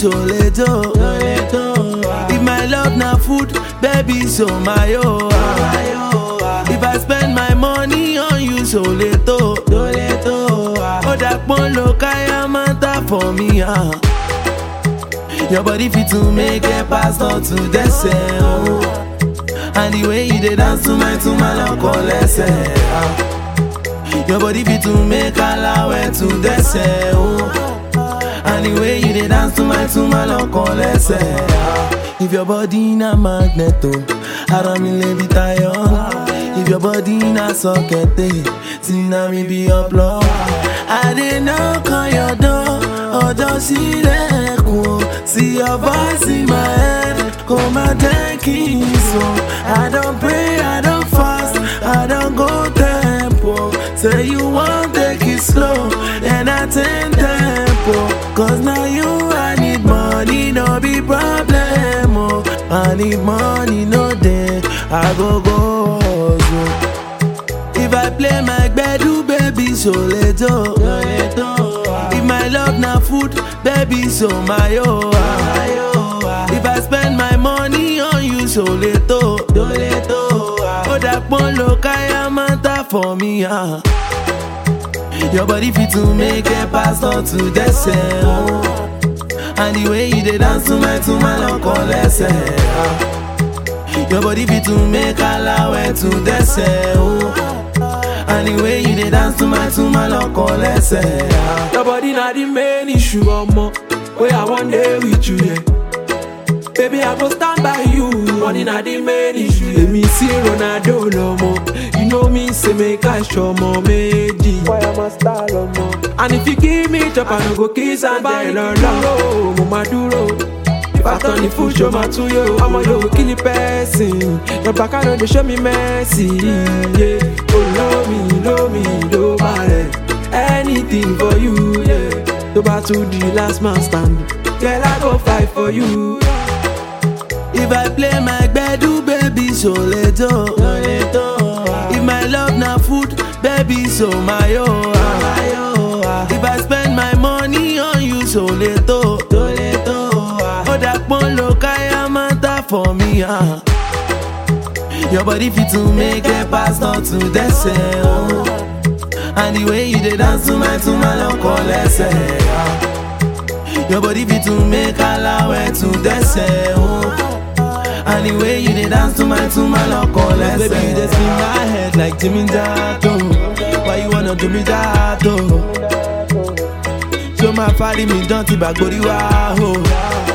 soleto. If my love na food, baby, so my oh. ah. If I spend my money on you, soleto. Oh, that one look I am for me, ah. Your body fit to make a pastor to the oh. And the way you dey dance to my to my love lẹ́sẹ̀. ah. Your body fit to make alawẹ to dẹ́sẹ̀ o. And the way you dey dance to my to my love lẹ́sẹ̀. ah. If your body na magnet o, ara mi lè bi tayọ. If your body na socket, tí na mi be your plug. I dey knock on your door, ọjọ́ sílẹ̀kùn o. See your voice in my head, kò má jẹ́ kí n sùn. I don pray, I don fast, I don go tempo. Say you wan take it slow, then I take tempo. Cause now you I need money, no be problem. Oh. I need money, no day, I go go hustle. If I play my gbedu, baby, so leto. If my love na food, baby, so my oh. ah. If I spend my money on you, so leto. Oh, that one look I am for me, ah. Your body fit to make a pastor to the oh. And the way you dey dance to my to my love lẹ́sẹ̀. ah. Your body fit to make alawẹ to dẹ́sẹ̀ o. And the way you dey dance to my to my lọkọ lẹ́sẹ̀. ah. Your body na the main issue, omo. Wey I wan dey with you, yeah. Baby, I go stand by you. Money na the main issue. Èmi sí Ronaldo lọ́mọ. You know me say make I ṣọmọ méjì. Why am I star lọ́mọ? And if you give me chop, I no go kiss and tell lọ́lọ́. Mo máa dúró. Ìbátan ni fún ṣo máa tún yó. Ọmọ yóò kí ni pẹ́sìn. Yọ̀bá ká ló dey show me mercy. Yeah. Olómi lómi ló bá rẹ̀. Anything for you. Yeah. Tó bá tún di last man stand. Girl, I go fight for you. If I play my gbedu, baby, so leto. If my love na food, baby, so my oh. ah. If I spend my money on you, so leto. Oh, that one look I am for me, ah. Your body fit to make a pastor to dẹ́sẹ̀ o. And the way you dey dance to my to my lọkọ lẹ́sẹ̀. ah. Your body fit to make alawẹ to dẹ́sẹ̀ o. And the way you dey dance to my to my lọkọ lẹ́sẹ̀. Baby, you dey spin my head like Jimmy Jato. Why you wanna do me that o? Ṣé o máa fárí mi dán ti bàgbórí wá o?